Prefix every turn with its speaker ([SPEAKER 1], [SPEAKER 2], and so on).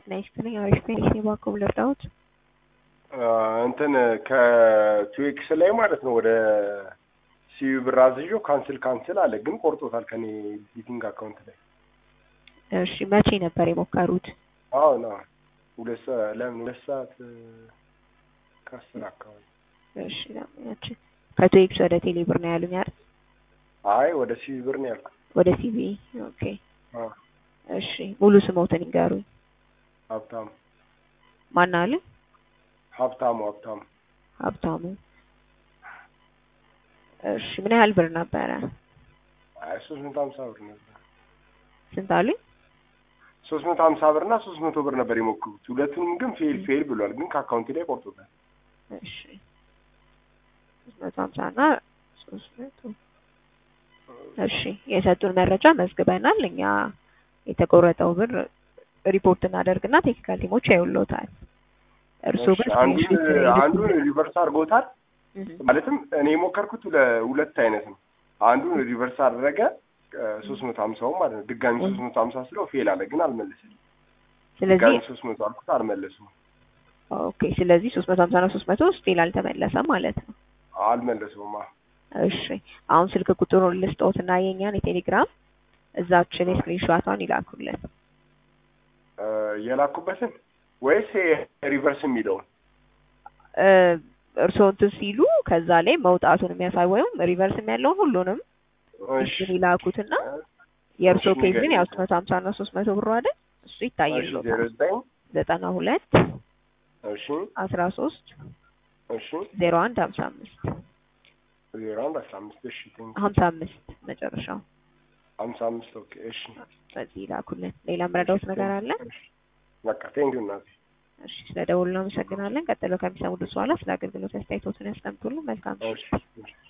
[SPEAKER 1] ጤና ይስጥልኝ። አሪፍ ነኝ። እባክዎ ልርዳዎት?
[SPEAKER 2] እንትን ከኪዌክስ ላይ ማለት ነው ወደ ሲዩ ብር አዝዤው ካንስል ካንስል አለ፣ ግን ቆርጦታል ከኔ ቢቲንግ አካውንት ላይ።
[SPEAKER 1] እሺ መቼ ነበር የሞከሩት?
[SPEAKER 2] አሁን አሁን ሁለት ሰዓት ለምን ሁለት ሰዓት ከአስር አካባቢ።
[SPEAKER 1] እሺ ለምናችን ከቶኤክስ ወደ ቴሌ ብር ነው ያሉኝ አይደል?
[SPEAKER 2] አይ ወደ ሲዩ ብር ነው ያልኩት።
[SPEAKER 1] ወደ ሲቢ ኦኬ።
[SPEAKER 2] አዎ
[SPEAKER 1] እሺ ሙሉ ስሞትን ይንገሩኝ።
[SPEAKER 2] ሀብታሙ
[SPEAKER 1] ማን አሉ?
[SPEAKER 2] ሀብታሙ ሀብታሙ
[SPEAKER 1] ሀብታሙ። እሺ ምን ያህል ብር ነበረ?
[SPEAKER 2] አይ ሶስት መቶ ሀምሳ ብር ነበር።
[SPEAKER 1] ስንት አሉኝ?
[SPEAKER 2] ሶስት መቶ ሀምሳ ብር እና ሶስት መቶ ብር ነበር የሞክሩት። ሁለቱንም ግን ፌል ፌል ብሏል፣ ግን ከአካውንቴ ላይ ቆርጦታል።
[SPEAKER 1] እሺ ሶስት መቶ ሀምሳ እና ሶስት መቶ እሺ የሰጡን መረጃ መዝግበናል። እኛ የተቆረጠው ብር ሪፖርት እናደርግና ቴክኒካል ቲሞች ያዩልዎታል። እርስዎ ግን
[SPEAKER 2] አንዱን
[SPEAKER 1] ስክሪንሾት
[SPEAKER 2] አንዱን ሪቨርስ አድርጎታል። ማለትም እኔ የሞከርኩት ሁለ- ሁለት አይነት ነው። አንዱን ሪቨርስ አደረገ ሶስት መቶ ሀምሳው ማለት ነው። ድጋሚ ሶስት መቶ ሀምሳ ስለው ፌል አለ፣ ግን አልመለሰልኝም።
[SPEAKER 1] ስለዚህ
[SPEAKER 2] ድጋሚ ሶስት መቶ አልኩት፣ አልመለሱም
[SPEAKER 1] ኦኬ ስለዚህ ሶስት መቶ ሀምሳ እና ሶስት መቶ ስቲል አልተመለሰም ማለት ነው።
[SPEAKER 2] አልመለሱም። አዎ
[SPEAKER 1] እሺ አሁን ስልክ ቁጥሩን ልስጦትና የኛን የቴሌግራም እዛችን የስክሪንሾቷን ይላኩልን።
[SPEAKER 2] እ የላኩበትን ወይስ ሪቨርስ የሚለውን
[SPEAKER 1] እ እርስዎ እንትን ሲሉ ከዛ ላይ መውጣቱን የሚያሳይ ወይም ሪቨርስም ያለውን ሁሉንም
[SPEAKER 2] እሺ
[SPEAKER 1] እሱን ይላኩትና የእርስዎ
[SPEAKER 2] እሺ፣
[SPEAKER 1] ኬዝ ግን
[SPEAKER 2] ንገሪኝ።
[SPEAKER 1] ያው ሶስት መቶ ሀምሳ እና ሶስት መቶ ብሩ አይደል? እሱ
[SPEAKER 2] እሺ ዜሮ
[SPEAKER 1] ይታይልዎታል።
[SPEAKER 2] ዘጠኝ
[SPEAKER 1] ዘጠና ሁለት
[SPEAKER 2] እሺ
[SPEAKER 1] አስራ ሶስት
[SPEAKER 2] እሺ
[SPEAKER 1] ዜሮ አንድ ሀምሳ አምስት
[SPEAKER 2] ዜሮ አንድ አስራ አምስት እሺ ቴንክ
[SPEAKER 1] ሀምሳ አምስት መጨረሻው
[SPEAKER 2] ሀምሳ አምስት ኦኬ እሺ
[SPEAKER 1] በዚህ ይላኩልን። ሌላ ምረዳውት ነገር አለ?
[SPEAKER 2] በቃ ቴንክ ዩ እናቴ
[SPEAKER 1] እሺ ስለ ደውሉ እናመሰግናለን። ቀጥሎ ከሚሰሙት በኋላ ስለ አገልግሎት አስተያየቶትን ያስቀምጡልን። መልካም
[SPEAKER 2] እሺ እሺ